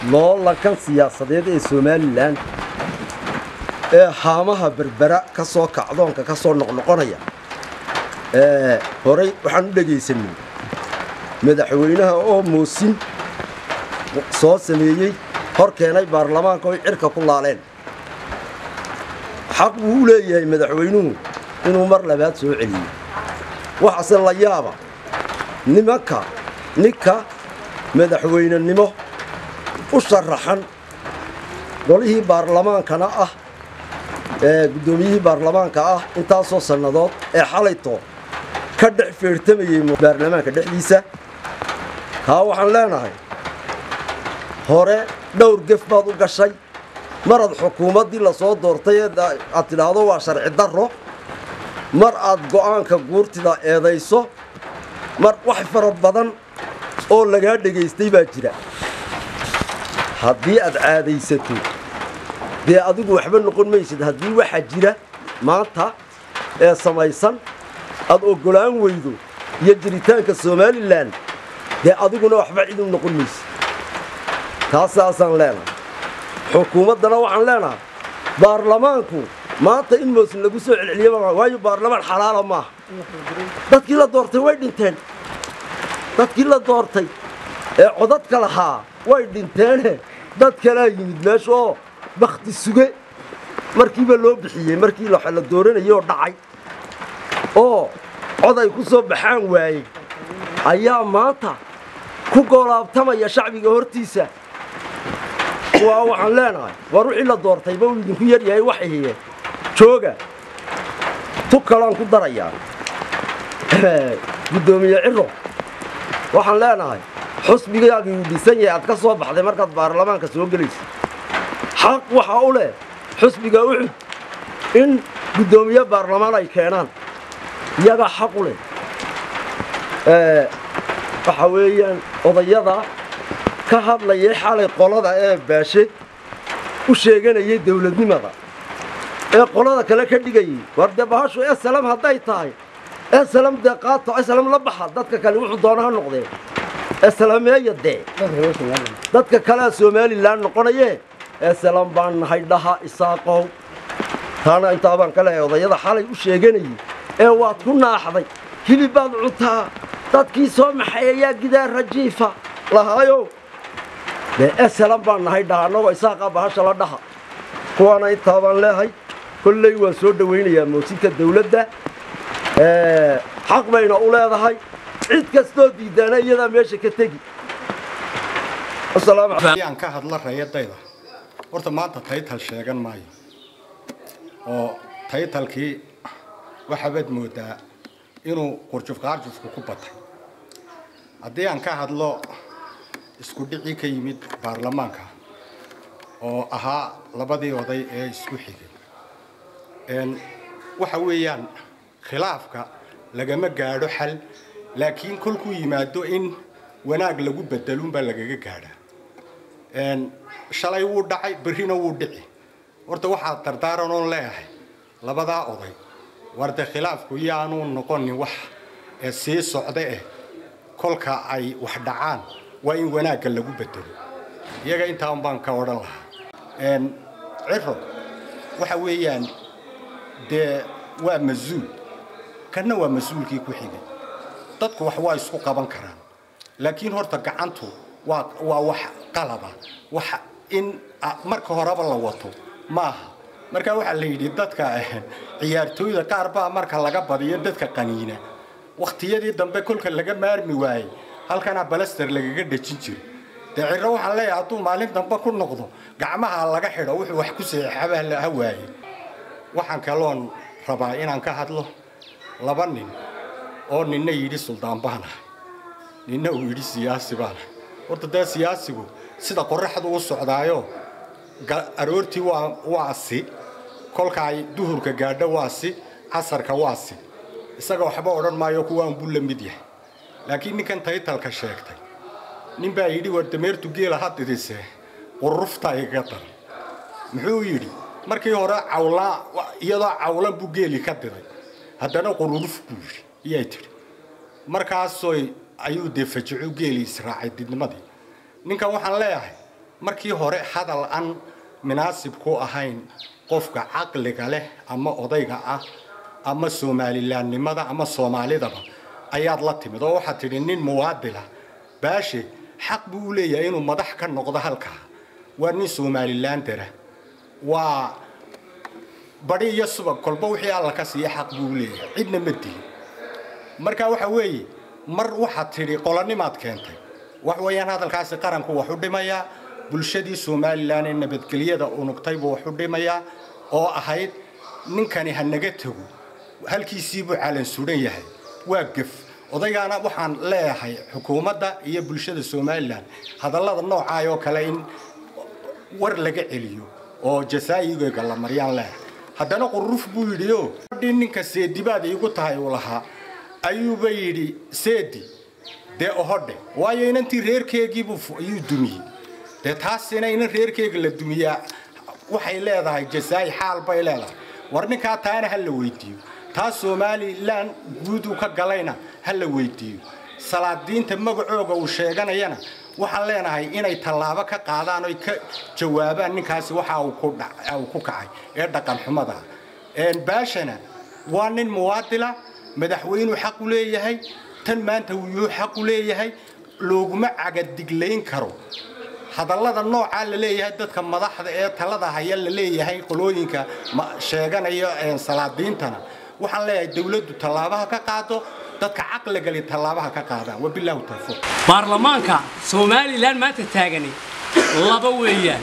loolankan siyaasadeed ee somalilan ee haamaha berbera ka soo kacdoonka ka soo noqnoqonaya horey waxaan u dhegaysanay madaxweynaha oo moosin soo sameeyey hor keenay baarlamaanka oy cirka ku laaleen xaq buu u leeyahay madaxweynuhu inuu mar labaad soo celiyo waxaase la yaaba nimanka ninka madaxweynenimo u sharaxan golihii baarlamaankana ah ee guddoomiyihii baarlamaanka ah intaasoo sannadood ee xalayto ka dhex feertamayey baarlamaanka dhexdiisa kaa waxaan leenahay hore dhowr gef baad u gashay maraad xukuumaddii la soo doortay ee aad tidhaahdo waa sharci darro mar aad go'aanka guurtida eedayso mar wax fara badan oo lagaa dhegaystay baa jira haddii aad caadaysato dee adigu waxba noqon maysid haddii waxaa jira maanta ee samaysan aad oggolaan weydo iyo jiritaanka somalilan dee adiguna waxba cid u noqon maysid taasaasaan leenahay xukuumaddana waxaan leenahay baarlamaanku maanta in moosin lagu soo celceliye waayo baarlamaan xalaala maaha dadkii la doortay way dhinteen dadkii la doortay ee codadka lahaa way dhinteene dad kalaa yimid meesha oo bakhti suge markiiba loo bixiyey markii la dooranayay oo dhacay oo cod ay ku soo baxaan waayey ayaa maanta ku goolaabtamaya shacbiga hortiisa waa waxaan leenahay war wixii la doortayba uu idinku yar yahay waxahiye jooga tu kaloan ku darayaa guddoomiye ciro waxaan leenahay xusbigaagii uu dhisan yahay aad ka soo baxday markaad baarlamaanka soo gelaysa xaq waxaa u leh xusbiga uxud in guddoomiye baarlamaan ay keenaan iyagaa xaq u leh waxa weeyaan odayada ka hadlayay xalay qolada ee baashe u sheeganayay dawladnimada ee qolada kale ka dhigayay war dee bahashu esalam hadday tahay esalam dee qaato esalam la baxa dadka kale wuxuu doona ha noqdee esalameeya dee dadka kalea somalilan noqonaye esalam baan nahay dhaha isaaqow taana intaa baan ka leehay odayada xalay u sheeganayay ee waad ku naaxday hilibbaad cuntaa dadkii soo maxay ayaa gidaa rajiifa lahaayow dee esalam baan nahay dhaha annagoo isaaqaa bahasha la dhaha kuwaana intaa baan leehay kolley waan soo dhowaynayaa moosinka dawladda xaq bayna u leedahay cid kastoo diidaana iyadaa meesha ka tegi aan ka hadla rayadayda horta maanta taytal sheegan maayo oo taytalkii waxabaad moodaa inuu qurjufqaarjufku ku batay haddii aan ka hadlo isku dhicii ka yimid baarlamaanka oo ahaa labadii oday ee isku xigay waxa weeyaan khilaafka lagama gaadho xal laakiin kolkuu yimaado in wanaag lagu bedelunbaa lagaga gaadhaa shalay wuu dhacay berrina wuu dhici horta waxaa dardaaran oon leeyahay labadaa oday warde khilaafku yaanuu noqonin wax ee sii socda eh kolka ay wax dhacaan waa in wanaagga lagu bedelo iyaga intaan baan ka odhan lahaa ciro waxa weeyaan dee waa mas-uul kanna waa mas-uulkii ku xigay dadku wax waa isku qaban karaan laakiin horta gacantu waa waa wax qalaba wax in marka horeba la wato maaha marka waxaa la yidhi dadka ciyaartooyda qaar baa marka laga badiyo dadka qaniina wakhtiyadii dambe kolka laga maarmi waayey halkanaa balaster lagaga dhejin jiro dee ciro waxaan leeyahay hadduu maalin dambe ku noqdo gacmaha laga xidho wuxuu wax ku seexaba ha waaye waxaan kaloon rabaa inaan ka hadlo laba nin oo ninna yidhi suldaan baanahay ninna uu yidhi siyaasi baanahay horta dee siyaasigu sida qoraxdu u socdaayo aroortii waa waa si kolka ay duhurka gaadho waa si casarka waa si isaga waxba odhan maayo kuwaan buu la mid yahay laakiin ninkan taytalka sheegtay nin baa yidhi war dameertu geela ha didise qurufta igaga daran muxuu yidhi markii hore cawlaa iyadoo cawlan buu geeli ka diday haddana qururuf buu yidhi iyay tidhi markaasoy ayuu dee fajico geeli israacay didnimadii ninkan waxaan leeyahay markii hore hadal aan munaasib ku ahayn qofka caqliga leh ama odayga ah ama somalilaannimada ama soomaalidaba ayaad la timid oo waxaad tidhi nin muwaadila baashe xaq buu u leeyahay inuu madax ka noqdo halkaa waa nin somalilandera waa badi iyo subag kolba wixii alla ka siiya xaq buu u leeyahay cidna ma dilin marka waxa weeye mar waxaad tidhi qolanimaad keentay wax weeyaan hadalkaasi qaranku wax u dhimayaa bulshadii somalilan ee nabadgelyada unugtay buu wax u dhimayaa oo ahayd ninkani ha naga tego halkiisiibuu calan sudan yahay waa gef odaygaana waxaan leeyahay xukuumadda iyo bulshada somalilan hadallada noocaay oo kale in war laga celiyo oo jasaayigeega la maryaan leeyahay haddana quruf buu yidhi o adhii ninka seedibaad iigu tahay uu lahaa ayuuba yidhi seedi dee ohodhe waayo inantii reerkeegiibuu ayuu dumiyey dee taasina inan reerkeega la dumiyaa waxay leedahay jasaayi xaal bay leedahay war ninkaa taana ha la weydiiyo taa somalilan guuduu ka galayna ha la weydiiyo salaadiinta magacooga uu sheeganayana waxaan leenahay inay tallaabo ka qaadaan oy ka jawaabaan ninkaasi waxa uu ku kacay ee dhaqan xumada baashana waa nin muwaadila madaxweynuu xaq u leeyahay tan maanta wuyuu xaq u leeyahay looguma cagadiglayn karo hadallada noocaa la leeyahay dadka madaxda ee talada haya la leeyahay qolooyinka sheeganaya salaadiintana waxaan leeyahay dawladdu tallaabaha ka qaado dadka caqligali tallaabaha ka qaadaan wabilaahu tawfiiq baarlamaanka somalilan maanta taagani laba weeyaan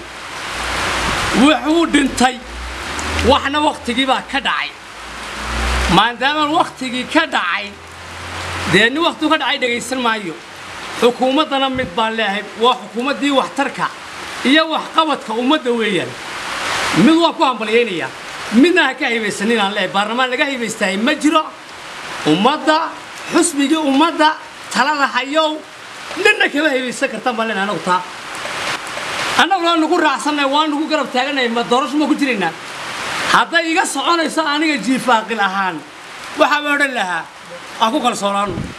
wuxuu dhintay waxna wakhtigii baa ka dhacay maadaama wakhtigii ka dhacay dee nin wakhtigu ka dhacay dhegaysan maayo xukuumaddana mid baan leeyahay waa xukuumaddii waxtarka iyo waxqabadka ummadda weeyaan mid waan ku hambalyaynayaa midna ha ka haybaysanin aan leeyahay baarlamaan laga haybaystahay ma jiro ummadda xusbigii ummadda talada hayow ninna kama haybaysan kartaan baan leenahay anagu taa annagu waa nugu raacsannahay waa nugu garab taagannahay ma doorasho ma ku jiraynaa hadday iga soconayso aniga jiifaaqil ahaan waxaa baan odhan lahaa aan ku kalsoonaano